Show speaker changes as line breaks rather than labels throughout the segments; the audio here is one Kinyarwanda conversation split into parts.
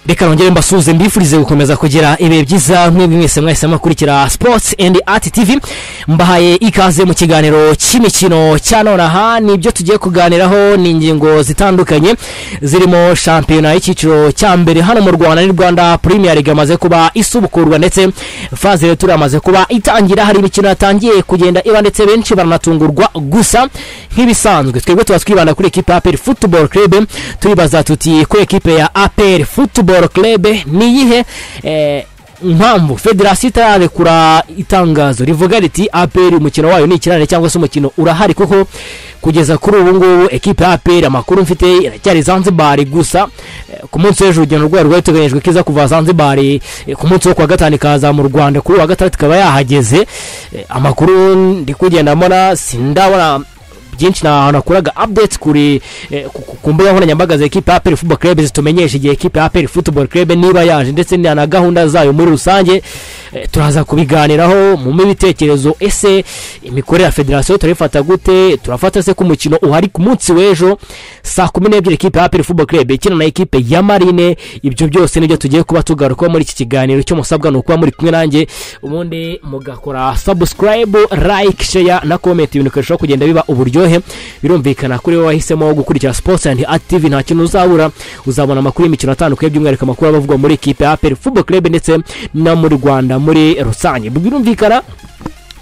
reka nongere mbasuhuze mbifurize gukomeza kugira ibihe byiza mwebwe mwese mwahise mukurikira sports and art tv mbahaye ikaze mu kiganiro cy'imikino cya nonaha nibyo tugiye kuganiraho ni ingingo zitandukanye zirimo shampiyona y'icyiciro cya mbere hano mu rwanda ni rwanda premier league amaze kuba isubukurwa ndetse faze rero turamaze kuba itangira hari imikino yatangiye kugenda iba ndetse benshi baranatungurwa gusa nk'ibisanzwe twebwe tuba twibanda kuri ekipa ya aperi football club tubibaza tuti ku ekipe ya aperi football football club ni iyihe eh, impamvu federasiyo itararekura itangazo rivuga riti aperi umukino wayo ni ikirane cyangwa se umukino urahari kuko kugeza kuri ubu ngubu ekipe ya aperi amakuru mfite iracyari zanzibari gusa eh, ku munsi w'ejo urugendo rwayo rwari ruteganyijwe ko iza kuva zanzibari eh, ku munsi wo kuwa gatanu ikaza mu rwanda kuri uwa gatandatu ikaba yahageze eh, amakuru ndi kugenda mbona sindabona byinshi nahantu nakuraga update kuri eh, ku- ku- ku mbuga nkoranyambaga za ekipa ya aperi football club zitumenyesha igihe ekipa ya aperi football club niba yaje ndetse na na gahunda zayo muri rusange eh, turaza kubiganiraho mu ibitekerezo ese imikorere ya federasiyo turayifata gute turafata se ko umukino uhari ku munsi w'ejo saa kumi n'ebyiri ekipa ya aperi football club ikina na ekipe ya marine ibyo byose nibyo tugiye kuba tugarukaho muri iki kiganiro icyo musabwa ni ukuba muri kumwe nanjye ubundi mugakora subscribe like share na comment ibintu bikarushaho kugenda biba uburyohe birumvikana kuri wowe wahisemo gukurikira sports and art tv nta kintu uzabura uzabona amakuru y'imikino atandukanye by'umwihariko amakuru aba avugwa muri ekipe ya aperi football club ndetse no mu rwanda muri rusange birumvikana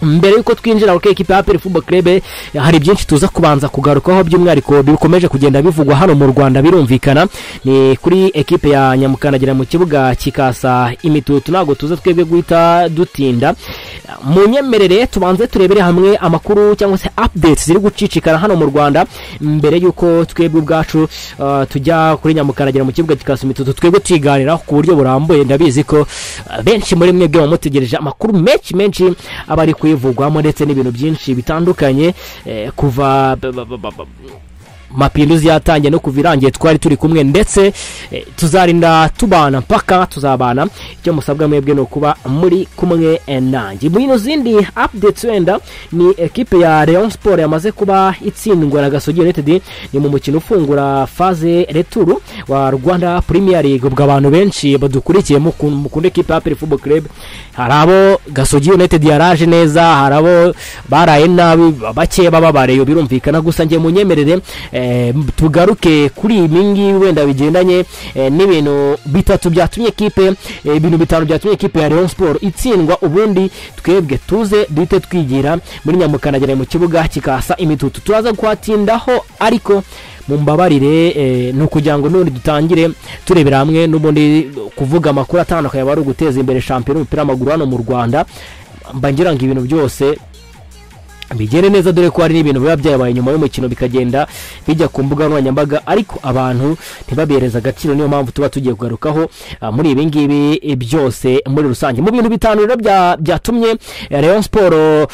mbere y'uko twinjira kuri ekipa ya aperi football club eh, hari byinshi tuza kubanza kugarukaho by'umwihariko bikomeje kugenda bivugwa hano mu rwanda birumvikana ni kuri ekipe ya nyamukandagira mu kibuga kikasa imitutu ntabwo tuza twebwe guhita dutinda mu nyemerere tubanze turebere hamwe amakuru cyangwa se updates ziri gucicikana hano mu rwanda mbere y'uko twebwe ubwacu uh, tujya kuri nyamukandagira mu kibuga kikasa imitutu twebwe tuyiganiraho ku buryo burambuye ndabizi ko uh, benshi muri mwebwe bamutegereje amakuru menshi menshi aba ari kuyivugwamo ndetse n'ibintu byinshi bitandukanye eh, kuva ba- ba- ba- ba- ba- mapinduzi yatangiye no kuva irangiye twari turi kumwe ndetse eh, tuzarinda tubana mpaka tuzabana icyo musabwa mwebwe ni ukuba muri kumwe eh, nanjye mu ino zindi updates wenda ni ekipe ya Rayon Sport yamaze kuba itsindwa na Gasogi United ni mu mukino ufungura faze returu wa Rwanda Premier League ubwo abantu benshi badukurikiye muku- mukunda ekipe ya Aperi Football Club hari abo Gasogi United yaraje neza hari abo baraye nabi bake bababareyo birumvikana gusa njye munyemerere eh, tugaruke kuri ibi ngibi wenda bigendanye eh, n'ibintu bitatu byatumye ekipe eh, ibintu bitanu byatumye ekipe ya Rayon Sport itsindwa ubundi twebwe tuze duhite twigira muri nyamukandagira mu kibuga kikasa imitutu turaza kuhatindaho ariko mumbabarire eh, ni ukugira ngo n'ubundi dutangire turebera hamwe n'ubundi kuvuga amakuru atandukanye aba ari uguteza imbere shampiyona y'umupira w'amaguru hano mu rwanda mba ngira ngo ibintu byose bigere neza dore ko hari n'ibintu biba byabaye nyuma y'umukino bikagenda bijya ku mbuga nkoranyambaga ariko abantu ntibabihereze agaciro niyo mpamvu tuba tugiye kugarukaho ah, muri ibi ngibi eh, byose muri rusange mu bintu bitanu rero bya- byatumye eh, Rayon Sport ah,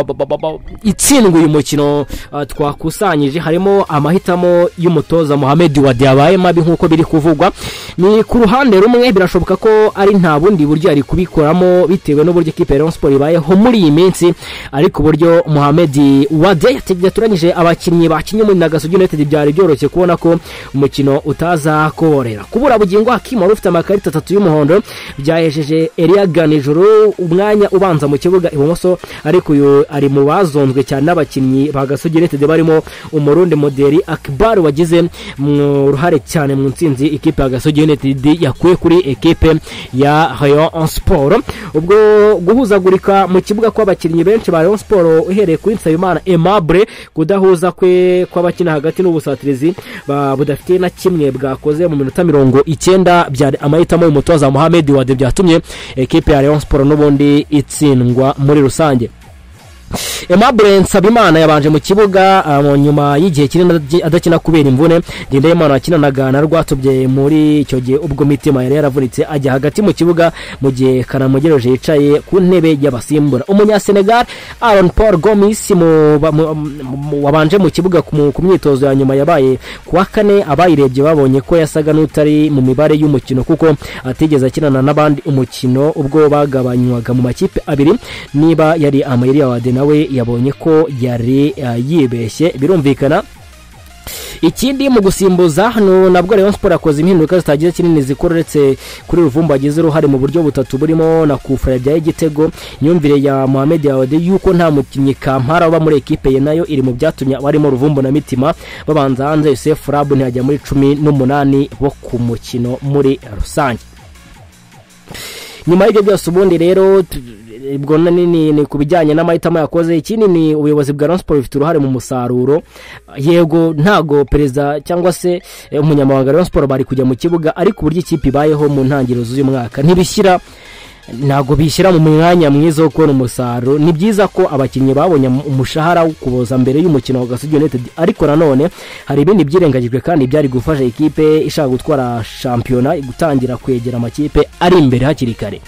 ba- ba- ba- ba- itsindwa uyu mukino ah, twakusanyije harimo amahitamo y'umutoza Mohamed Wadi yabaye mabi nk'uko biri kuvugwa ni ku ruhande rumwe birashoboka ko ari nta bundi buryo yari kubikoramo bitewe n'uburyo ikipe ya Rayon Sport ibayeho muri iyi minsi ariko uburyo Mohamed Wade yatoranyije abakinnyi bakinnye muri Nagasaki United byari byoroshye kubona ko umukino utaza kuborera kubura bugingo Hakim wari ufite amakarita atatu y'umuhondo byahejeje Elia Ganijuru umwanya ubanza mu kibuga ibumoso ariko uyu ari mu bazonzwe cyane n'abakinnyi ba Gasogi United barimo umurundi moderi Akbar wagize mu uruhare cyane mu nsinzi ikipe ya Gasogi United yakuye kuri ekipe ya Rayon Sport ubwo guhuzagurika mu kibuga kw'abakinnyi benshi ba Rayon Sport uhereye kuri Nsabimana Aimable kudahuza kwe kw'abakina hagati n'ubusatirizi ba- budafite na kimwe bwakoze mu minota mirongo icyenda byari amahitamo y'umutoza Mohamed Wade byatumye ekipe ya Rayon Sport n'ubundi itsindwa muri rusange Aimable Nsabimana yabanje mu kibuga ah, mu nyuma y'igihe kinini adaki- adakina kubera imvune Ndindayimana wakinanaga na Rwatubye muri icyo gihe ubwo mitima yari yaravunitse ajya hagati mu kibuga mu gihe Karamugejeje yicaye ku ntebe y'abasimbura umunyasenegal Aaron Paul Gomis mu- ba- mu- mu- wabanje mu kibuga ku mu- ku myitozo ya nyuma yabaye ku wa kane abayirebye babonye ko yasaga n'utari mu mibare y'umukino kuko atigeze akinana n'abandi umukino ubwo bagabanywaga mu makipe abiri niba yari amayeri ya wade nawe yabonye ko yari eh, yibeshye birumvikana ikindi mu gusimbuza hano nabwo Rayon Sport yakoze impinduka zitagize kinini zikora uretse kuri ruvumbu agize uruhare mu buryo butatu burimo na kufura bya igitego imyumvire ya Mohamed Yawade yuko nta mukinnyi kampara uba muri ekipe ye nayo iri mu byatumye barimo ruvumbu na mitima babanza hanze Yosef Rabu ntiyajya muri cumi n'umunani bo ku mukino muri rusange nyuma y'ibyo byose ubundi rero tu- ubwo na- ni- ni ni ku bijyanye n'amahitamo yakoze ikindi ni ubuyobozi bwa Rayon Sport bufite uruhare mu musaruro yego ntago perezida cyangwa se eh, umunyamabanga wa Rayon Sport bari kujya mu kibuga ariko uburyo ikipe ibayeho mu ntangiriro z'uyu mwaka ntibishyira ntabwo bishyira mu mwanya mwiza wo kubona umusaruro ni byiza ko abakinnyi babonye mu- umushahara wo kuboza mbere y'umukino wa Gasogi United ariko nanone hari ibindi byirengagijwe kandi byari gufasha ikipe ishaka gutwara shampiyona gutangira kwegera amakipe ari imbere hakiri kare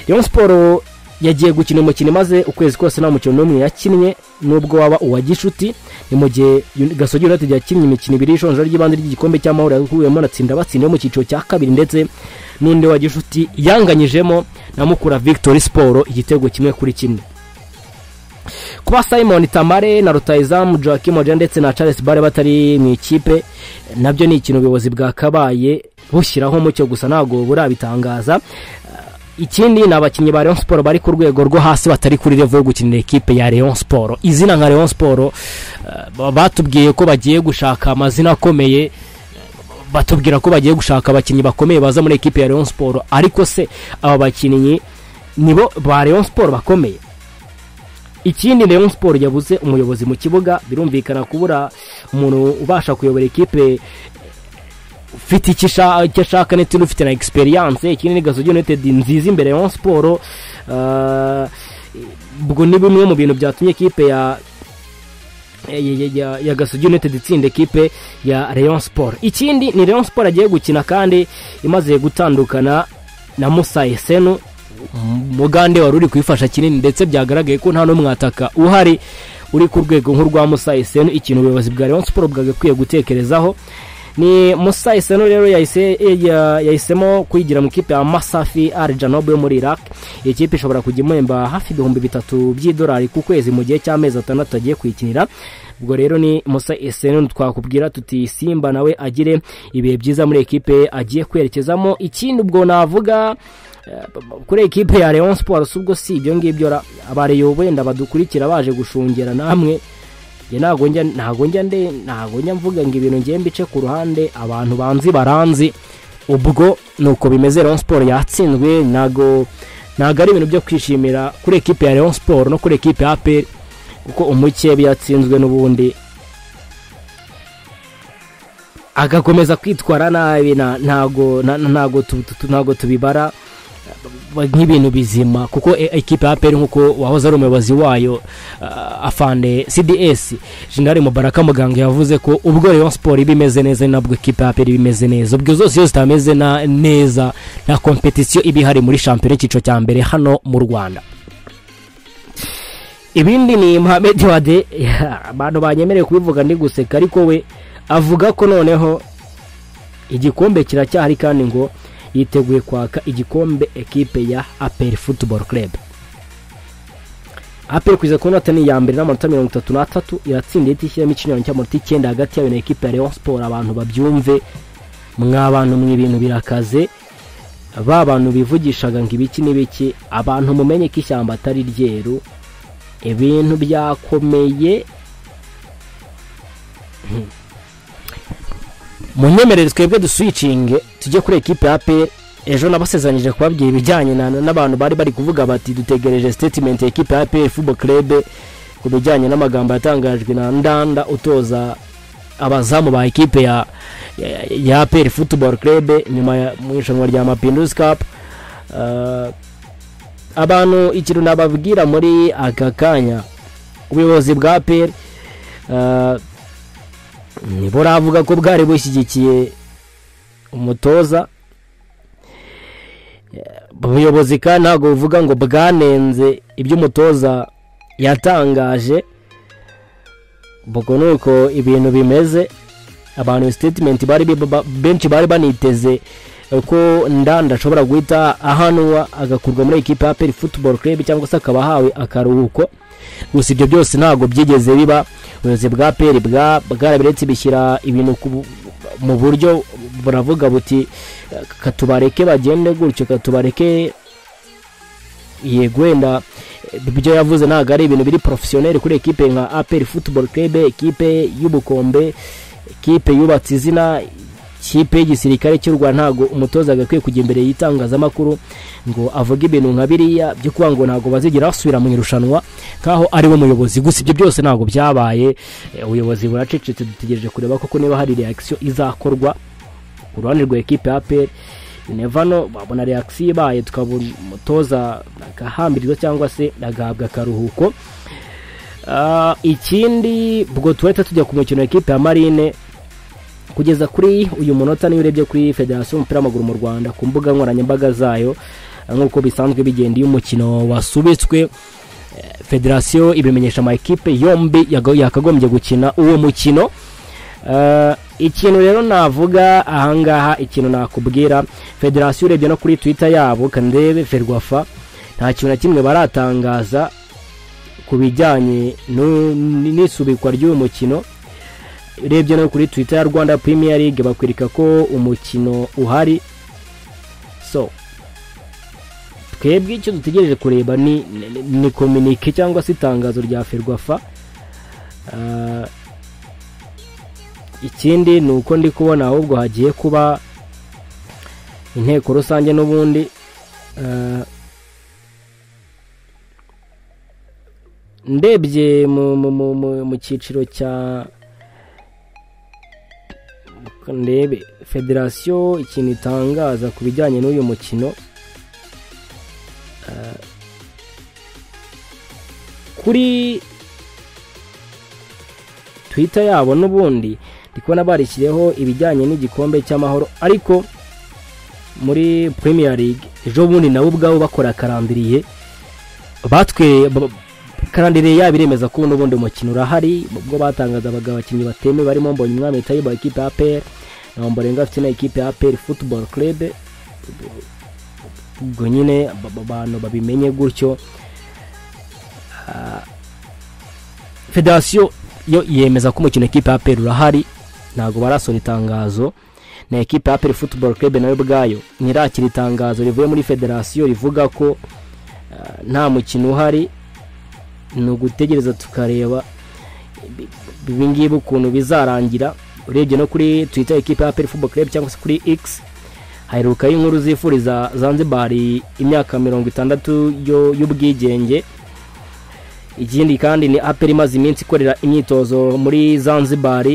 Rayon Sport yagiye gukina umukino maze ukwezi kose nta mukino n'umwe yakinnye nubwo waba uwa gishuti ni mu gihe Uni- Gasogi United yakinnye imikino ibiri y'ishonjoro ry'ibanze ry'igikombe cy'amahoro yakuyemo na tsinda batsinda yo mu cyiciro cya kabiri ndetse n'undi wa gishuti yanganyijemo na mukura Victory Sport igitego kimwe kuri kimwe kuba simon tamare na rutayizamu joakim oja ndetse na charles bare batari mu ikipe nabyo ni ikintu ubuyobozi bwakabaye bushyiraho mucyo gusa ntabwo burabitangaza ikindi ni abakinnyi ba Rayon Sport bari ku rwego rwo hasi batari kuri level yo gukinira ekipe ya Rayon Sport izina nka Rayon Sport eh, ba- batubwiye ko bagiye gushaka amazina akomeye batubwira ko bagiye gushaka abakinnyi bakomeye baza muri ekipe ya Rayon Sport ariko se aba bakinnyi nibo ba Rayon Sport bakomeye ikindi Rayon Sport yabuze umuyobozi mu kibuga birumvikana kubura umuntu ubasha kuyobora ekipe ufite icyo isha- icyo ashaka ndetse n'ufite na egisperiyanse ikindi ni gasogi yunitedi nziza imbere ya siporo eh, ubwo ni bimwe mu bintu byatumye ekipe ya ya- ya- ya- ya gasogi yunitedi itsinda ekipe ya Rayon siporo ikindi ni Rayon siporo agiye gukina kandi imaze gutandukana na musa esenu umugande wari uri kuyifasha kinini ndetse byagaragaye ko nta n'umwataka uhari uri ku rwego nk'urwa musa esenu ikintu ubuyobozi bwa Rayon siporo bwagakwiye gutekerezaho ni musa iseno rero yahise- ya- yahisemo kwigira mu ikipe ya masafi ari janobe yo muri iraq iyi kipe ishobora kujya imuhemba hafi ibihumbi bitatu by'idolari ku kwezi mu gihe cy'amezi atandatu agiye kuyikinira ubwo rero ni musa iseno twakubwira tuti simba nawe agire ibihe byiza muri ekipe agiye kwerekezamo ikindi ubwo navuga eh, kuri ekipe ya Rayon Sports ubwo si ibyo ngibyo ra- abareyo wenda badukurikira baje gushungera namwe njye ntabwo njya ntabwo njya nde ntabwo njya mvuga ngo ibintu ngiye mbice ku ruhande abantu banzi baranzi ubwo ni uko bimeze Rayon Sport yatsinzwe ntabwo ntabwo ari ibintu byo kwishimira kuri ekipe ya Rayon Sport no kuri ekipe ya APR kuko umukebe yatsinzwe n'ubundi agakomeza kwitwara nabi na- ntabwo na- na- ntabwo tu- tu- ntabwo tubibara ba- nk'ibintu bizima kuko e- ekipe ya APR nk'uko wahoze ari umuyobozi wayo ah, afande CDS Jenerali Mubaraka Muganga yavuze ko ubwo Rayon Sport iba imeze neza ni nabwo ekipe ya APR iba imeze neza ubwo zose iyo zitameze na- neza nta kompetisiyo iba ihari muri shampiyona y'icyiciro cya mbere hano mu Rwanda ibindi ni Mohamed Wade abantu banyemereye kubivuga ndi guseka ariko we avuga ko noneho igikombe kiracyahari kandi ngo yiteguye kwaka igikombe ekipe ya APR Football Club APR kuza ku nota ni iya mbere n'amanota mirongo itatu n'atatu iratsinda ihita ishyiramo ikinyuranyo cy'amanota icyenda hagati yayo na ekipe ya Rayon Sport abantu babyumve mwa bantu mwe ibintu birakaze ba bantu bivugishaga ngo ibiki n'ibiki abantu mumenye ko ishyamba atari ryeru ibintu byakomeye munyemerere twebwe duswicinge tujye kuri ekipe ya APR ejo nabasezeranyije kubabwira ibijyanye na- n'abantu bari bari kuvuga bati dutegereje statement ya ekipe ya APR Football Club ku bijyanye n'amagambo yatangajwe na Ndanda utoza abazamu ba ekipe ya ya- ya APR Football Club nyuma ya mu irushanwa rya Mapinduzi Cup Eh, abantu ikintu nababwira muri aka kanya ubuyobozi bwa peri buravuga ko bwari bushyigikiye umutoza ubuyobozi kandi ntabwo buvuga ngo bwanenze ibyo umutoza yatangaje ubwo ni uko ibintu bimeze abantu sitetimenti bari biba- benshi bari baniteze ko ndanda ashobora guhita ahanwa agakurwa muri ekipa ya peri futuboro club cyangwa se akaba ahawe akaruhuko gusa ibyo byose ntabwo byigeze biba ubuyobozi bwa peri bwa- bwarabiretse bishyira ibintu ku bu- mu buryo buravuga buti katubareke bagende gutyo katubareke yego wenda ibyo yavuze ntabwo ari ibintu biri porofesiyoneri kuri ekipe nka aperi futuboro club ekipe y'ubukombe kipe yubatse izina kipe y'igisirikare cy'u rwanda ntabwo umutoza agakwiye kujya imbere y'itangazamakuru ngo avuge ibintu nka biriya byo kuba ngo ntabwo bazigera basubira mu irushanwa nk'aho ari we muyobozi gusa ibyo byose ntabwo byabaye Eh, ubuyobozi buracecetse dutegereje kureba koko niba hari reakisiyo izakorwa ku ruhande rwa ekipe ya peri nevano babona reakisiyo ibaye tukabona umutoza agahambirirwa cyangwa se agahabwa akaruhuko Ah, ikindi ubwo tuhita tujya ku mukino wa ekipe ya marine kugeza kuri uyu munota niyo urebye kuri federasiyo y'umupira w'amaguru mu rwanda ku mbuga nkoranyambaga zayo ah, nk'uko bisanzwe bigenda iyo umukino wasubitswe eh, federasiyo ibimenyesha ama ekipe yombi yago- yakagombye gukina uwo mukino Eh, ikintu rero navuga ahangaha ikintu nakubwira federasiyo urebye no kuri twitter yabo kandebe ferwafa nta kintu na kimwe baratangaza ku bijyanye n'u- n'isubikwa ry'uyu mukino urebye no kuri twitter ya rwanda premier league bakwereka ko umukino uhari so twebwe icyo dutegereje kureba ni ni- ni kominike cyangwa se itangazo rya ferwafa Ah, ikindi ni uko ndi kubona ahubwo hagiye kuba inteko rusange n'ubundi Ah, ndebye mu mu- mu- mu- mu cyiciro cya ndebe federasiyo ikintu itangaza ku bijyanye n'uyu mukino eh, kuri twita yabo n'ubundi ndi kubona barishyireho ibijyanye n'igikombe cy'amahoro ariko muri premier league ejo bundi nabo ubwabo bakora karambiriye batwe ba- karandire yabo iremeza ko n'ubundi umukino urahari ubwo batangaza abagabo abakinnyi bateme barimo mbonye umwami tayiba ekipe ya APR na mborenga afite na ekipe ya APR football club ubwo nyine aba- aba bantu babimenye gutyo Ah, federasiyo yo yemeza ko umukino ekipe ya APR urahari ntabwo barasohora itangazo na ekipe ya APR football club nayo ubwayo ntirakira itangazo rivuye muri federasiyo rivuga ko ah, nta mukino uhari ni ugutegereza tukareba ibi ngibi ukuntu bizarangira urebye no kuri twitter ekipa ya peri fubo club cyangwa se kuri x haherukaho inkuru zifuriza zanzibar imyaka mirongo itandatu yo- y'ubwigenge ikindi kandi ni aperi imaze iminsi ikorera imyitozo muri zanzibar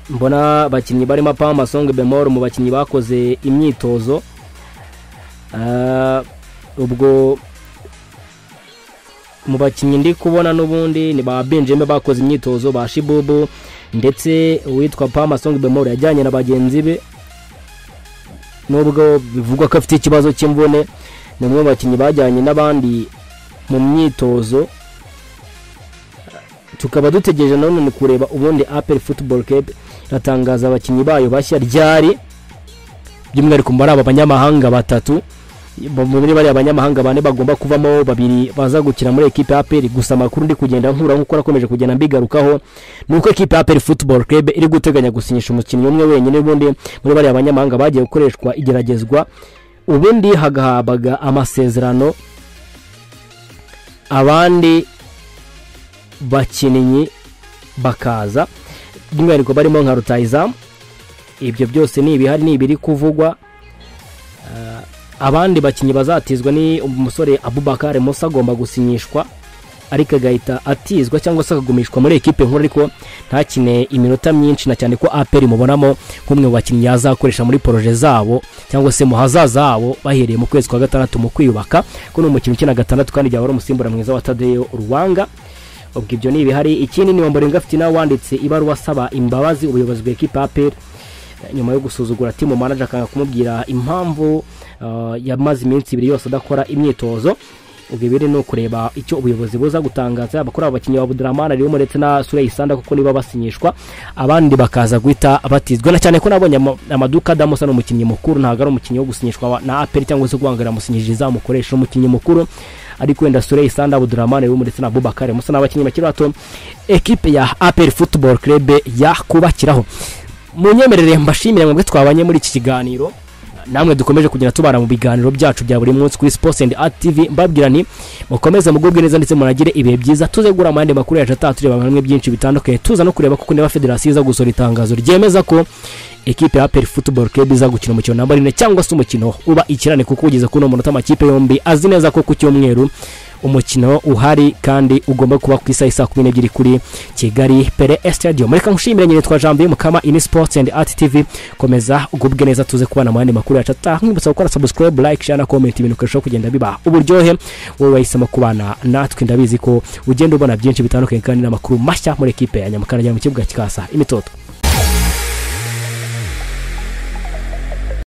mbona abakinnyi barimo pama songe bemoro mu bakinnyi bakoze imyitozo Ah, ubwo mu bakinnyi ndi kubona n'ubundi ni ba benjamin bakoze imyitozo ba shibubu ndetse uwitwa pama songi bemoro yajyanye na bagenzi be nubwo bivugwa ko afite ikibazo cy'imvune ni umwe mu bakinnyi bajyanye n'abandi mu myitozo tukaba dutegereje nanone kureba ubundi apel football club iratangaza abakinnyi bayo bashya ryari by'umwihariko muri aba banyamahanga batatu bo- muri bariya banyamahanga bane bagomba kuvamo babiri baza gukina muri ekipe ya peri gusa amakuru ndi kugenda nkura nk'uko nakomeje kugenda mbigarukaho ni uko ekipe ya peri football club iri guteganya gusinyisha umukinnyi umwe wenyine ubundi muri bariya banyamahanga bagiye gukoreshwa igeragezwa ubundi hagahabwaga amasezerano abandi bakinnyi bakaza by'umwihariko barimo nka rutayizamu ibyo byose ni ibihari ni ibiri kuvugwa abandi bakinnyi bazatizwa ni umusore abubakar musa agomba gusinyishwa ariko agahita atizwa cyangwa se akagumishwa muri ekipe nkuru ariko ntakine iminota myinshi na cyane ko aperi mubonamo nk'umwe mu bakinnyi yazakoresha muri poroje zabo cyangwa se mu hazaza habo bahereye mu kwezi kwa gatandatu mu kwiyubaka ko ni umukinnyi ukina gatandatu kandi yaba ari umusimbura mwiza wa tadeyo uruwanga ubwo ibyo ni ibihari ikindi ni wambarenga afite nawe wanditse ibaruwa asaba imbabazi ubuyobozi bwa ekipa aperi nyuma yo gusuzugura timu manager akanga kumubwira impamvu uh, yamaze iminsi ibiri yose adakora imyitozo ubwo ibiri ni ukureba icyo ubuyobozi buza gutangaza yaba kuri abo bakinnyi ba budaramana rero ndetse na sureyi sanda kuko niba basinyishwa abandi bakaza guhita batizwa na cyane ko nabonye ama- amaduka adamusa ni umukinnyi mukuru ntabwo ari umukinnyi wo gusinyishwa wa- na aperi cyangwa se guhangara musinyirije izamukoresha umukinnyi mukuru ariko wenda sureyi sanda budaramana rero ndetse na bubakare musa ni abakinnyi bakiri bato ekipe ya aperi futuboro kerebe yakubakiraho munyemerere mbashimire mwebwe twabanye muri iki kiganiro namwe dukomeje kugenda tubara mu biganiro byacu bya buri munsi kuri sports and art tv mbabwira nti mukomeze mugubwe neza ndetse munagire ibihe byiza tuze gura amande makuru yacu ataha tureba hamwe byinshi bitandukanye tuza no kureba kuko niba federasiyo iza gusohora itangazo ryemeza ko ekipe ya aperi futuboro kebi iza gukina umukino namba rimwe cyangwa se umukino uba ikirane kuko ugeze kuri uno munota amakipe yombi azi neza ko ku cyumweru umukino uhari kandi ugomba kuba ku isaha isa kumi n'ebyiri kuri kigali pere esitadiyo mureka nkushimire nyine twa jambo mukama ini sports and art tv komeza ugubwe neza tuze kubana mu yandi makuru yacu ataha nkwibutsa gukora subscribe like share na comment ibintu ukarushaho kugenda biba uburyohe wowe wahisemo kubana natwe ndabizi ko ugenda ubona byinshi bitandukanye kandi n'amakuru mashya muri ekipe ya nyamukara ajyana mu kibuga kikasa imitoto